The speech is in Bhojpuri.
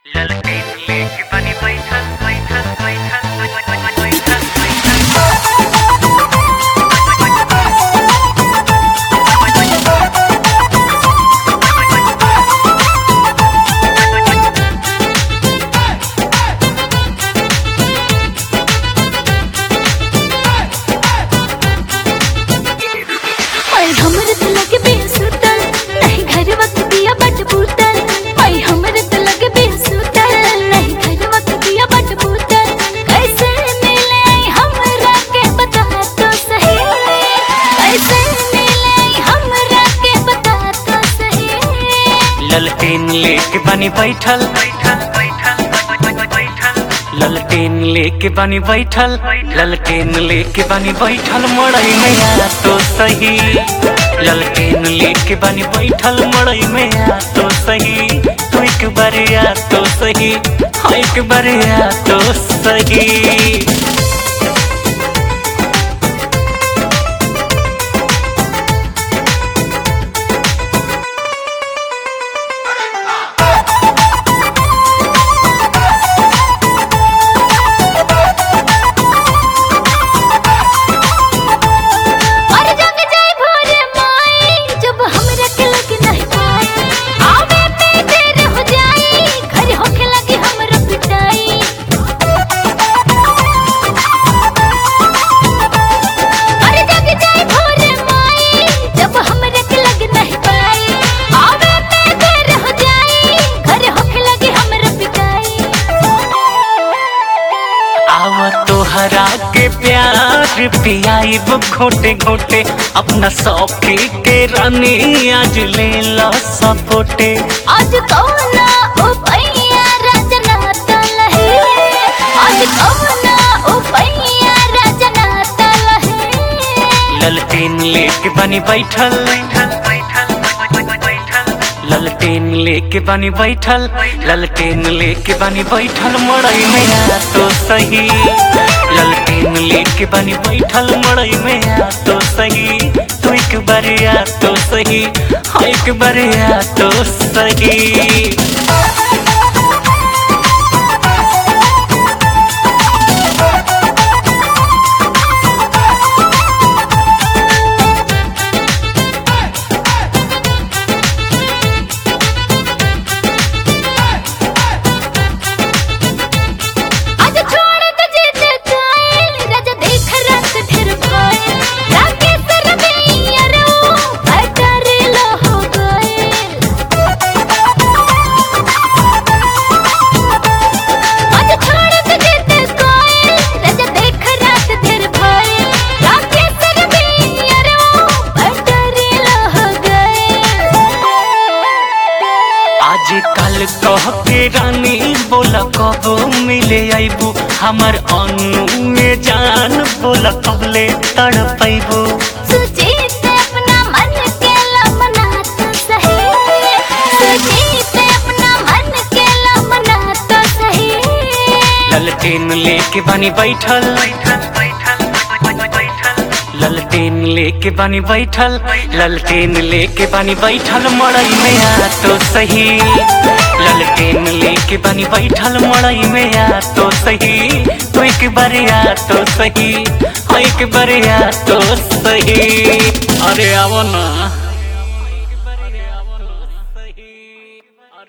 ललटे लेके बनी बैठल बैठल बैठल बैठल बैठल ओए हमरे त लगे बेसुतल नहीं घर वक्त दिया बट बूतल ओए हमरे त लगे बेसुतल नहीं घर वक्त दिया बट बूतल कैसे मिले हमरा के बता तो सही कैसे मिले हमरा के बता तो सही ललटेन लेके बनी बैठल बैठल बैठल बैठल ललटेन लेके बनी बैठल ललटेन लेके बनी बैठल मड़ई में आ तो सही ललटेन लेके बनी बैठल मड़ई में आ तो सही तू एक बार आ तो सही हाँ एक बार आ तो सही और जग जाए भोर माई जब हमरा के लगे नहीं पाए आवे पे देर हो जाई घर होके लगे हमरा पिटाई और जग जाए भोर माई जब हमरा के लगे नहीं पाए आवे पे देर हो जाई घर होके लगे हमरा पिटाई आव तोहरा के प्यार पियाइब घोटे घोटे अपना सौखी के रानी आज ले लो सपोटे आज कौना उपैया रजना तलहे आज कौना उपैया रजना तलहे ललटेन लेके बनी बैठल ललटेन लेके बनी बैठल ललटेन लेके बनी बैठल मड़ई में आ तो सही ललटेन लेके बनी बैठल मड़ई में आ तो सही तू एक बार आ तो सही हाँ एक बार आ तो सही आज छोड़ दे जिद कायल राजा देख रंग ढेर भाई राके सर में रो बटर लो हो गए आज छोड़ दे जिद कायल राजा देख रंग ढेर भाई राके सर में रो बटर लो हो गए आज कल कह के रानी बोला कब मिले आईबू हमर अनु में जान बोला कब ले तड़ पैबू सुजीत अपना मन के लमना तो सही सुजीत अपना मन के लमना तो सही ललटेन लेके बनी बैठल ललटेन लेके बनी बैठल ललटेन लेके बनी बैठल मड़ई में आ तो सही ललटेन लेके बनी बैठल मड़ई में आ तो सही तू एक बार आ तो सही हाँ एक बार आ तो सही अरे आवो ना